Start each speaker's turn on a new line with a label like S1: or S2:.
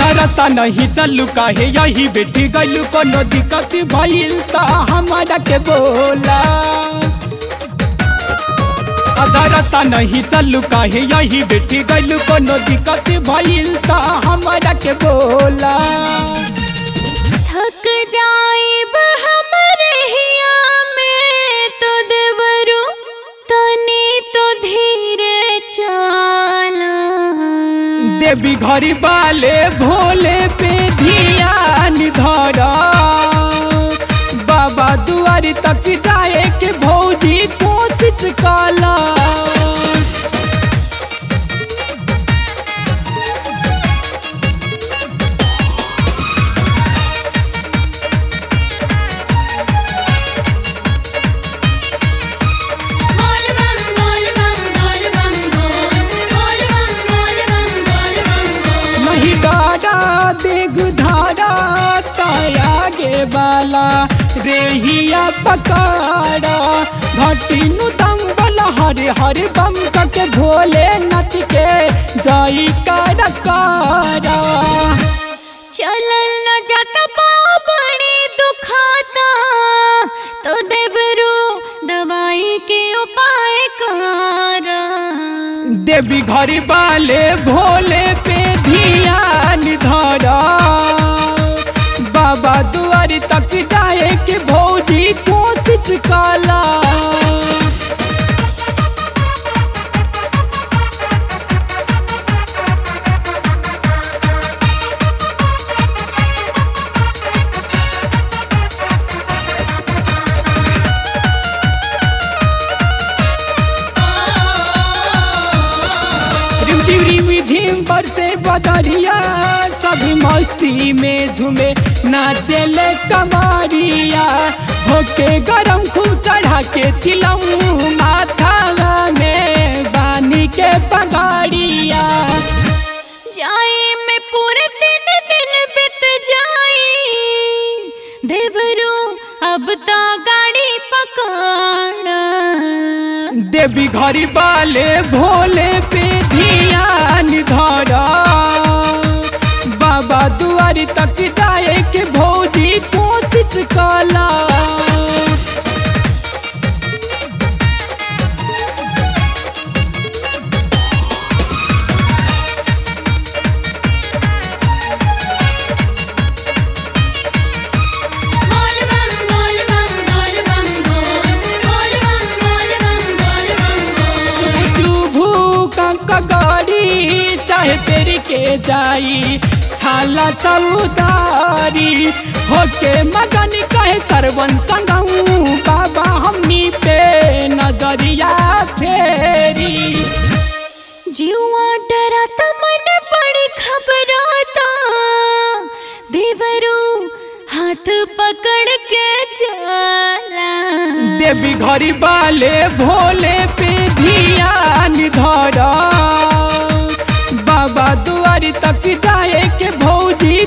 S1: अधरता नहीं चलू काहे यही बेटी गलू कोनो दिक्कत भइल त हमारा के बोला अधरता नहीं चलू काहे यही बेटी गलू कोनो दिक्कत भइल त हमारा के बोला
S2: थक जाइब हमरे हिया में तो देवरू तनी तो धीरे चला
S1: देवी घरी बाले भोले पे ध्यान धरा बाबा दुआरी तक जाए के भौजी कोशिश काला
S2: बोल बम बोल बम बोल बम बोल बोल बम बोल बम बोल बम बोल
S1: नहीं डारा देग धारा ताया गे बाला रेहिया पकारा घटिनु दंगल हरे हरे बम के भोले नच के जाई कर कारा
S2: चलल न जाता पाँव बड़ी दुखाता तो देवरू दवाई के उपाय करा
S1: देवी घरी बाले भोले पे ध्यान धरा बाबा दुआरी तक जाए के भौजी कोशिश काला रिम टिम रिम झिम बरसे बदरिया सभी मस्ती में झूमे नाचेले कमारिया होके गरम खूब चढ़ा के चिलऊ माथा में बानी के पगाड़िया
S2: जाई में पूरे दिन दिन बीत जाई देवरू अब तो गाड़ी पकड़ा
S1: देवी घरी बाले भोले पे ध्यान धरा बाबा दुआरी तक जाए के भौजी कोशिश काला
S2: बोल बम बोल बम बोल बम बोल बोल बम बोल बम बोल बम बोल
S1: चुभू कंक गाड़ी चाहे तेरी के जाई छाला सौदारी होके मगन कहे सरवन संगऊ बाबा हमनी पे नजरिया फेरी
S2: जीवा डराता मन बड़ी घबराता देवरू हाथ पकड़ के चला
S1: देवी घरी बाले भोले पे ध्यान धरा बाबा दुआरी तक जाए के भौजी